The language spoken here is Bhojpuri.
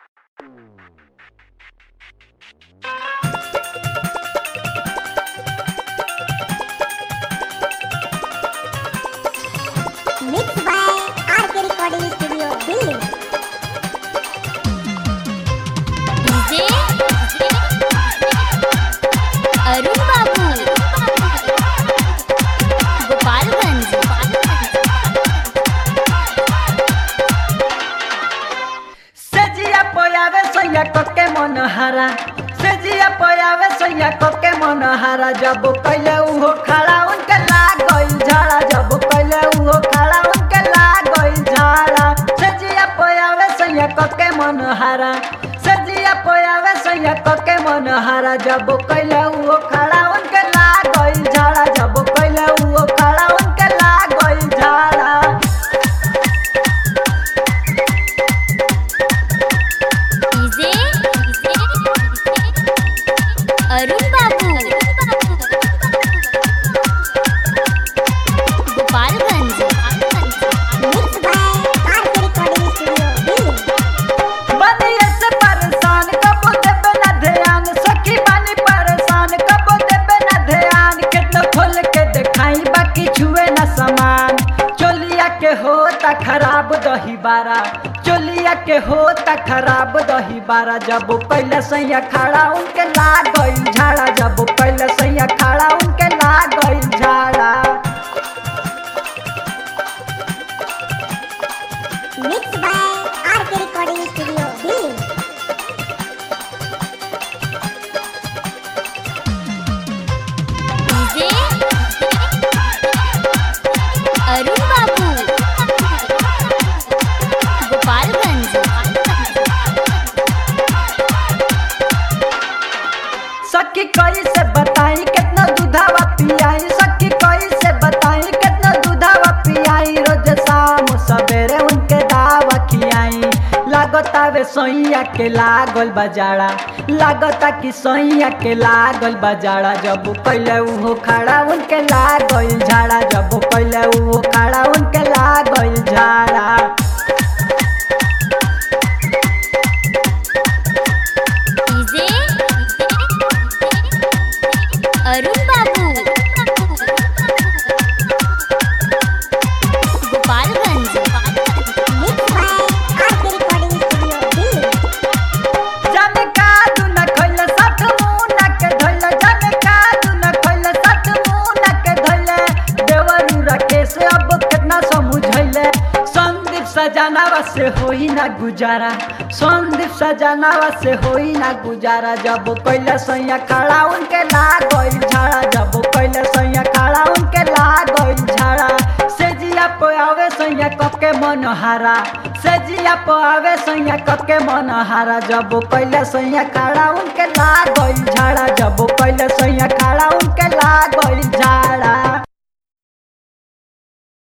Mixed by RK Recording Studio, Delhi. DJ Arun Babu Gopalganj सेजिया पोयावे सैया कोके मनहारा सेजिया पोयावे सैया कोके मनहारा जब कैले उहो खड़ा उनके लाग गइल झाड़ा जब कैले उहो खड़ा उनके लाग गइल झाड़ा सेजिया पोयावे सैया कोके मनहारा सेजिया पोयावे सैया कोके मनहारा जब कैले उहो खड़ा उनके लाग गइल झाड़ा जब कैले उहो खड़ा उनके लाग गइल झाड़ा DJ Arun Babu Gopalganj Mixed by RK Recording Studio, Delhi. बनिए से परेशान कबो देबे ना ध्यान सखी बानी परेशान कबो देबे ना ध्यान कितना खोल के देखाई बाकी छुए ना सामान चोलिया के होता खराब दही बारा चोलिया के होता खराब दही बारा जब पहले सैया खड़ा उनके लाग गइल झाड़ा जब पहले सैया खड़ा उनके लाग गइल झाड़ा Mixed by RK Recording Studio, Delhi. DJ Arun Babu Gopalganj सखी कई से बताई कितना दूधावा पियाई सखी कई से बताई कितना दूधावा पियाई रोज शाम सवेरे उनके दावा खियाई लागता वे सोइया के लागल बजाड़ा लागता कि सोइया के लागल बजाड़ा जब पहले उहो खड़ा उनके लागल झाड़ा जब पहले उहो खड़ा उनके लागल झाड़ा DJ Arun Babu Gopalganj Mixed by RK Recording Studio, Delhi. जाने का तू न खइले साथ मुना के धइले जाने का तू न खइले साथ मुना के धइले देवरू रखे से अब कितना समझैले संदीप सजनावा से होई ना गुजारा संदीप सजनावा से होई ना गुजारा जब पहले सैया खड़ा उनके लाग गइल झाड़ा जब पहले सैया खड़ा उनके लाग गइल झाड़ा सेजिया पे आवे सैया कके मनहारा सेजिया पे आवे सैया कके मनहारा जब पहले सैया खड़ा उनके लाग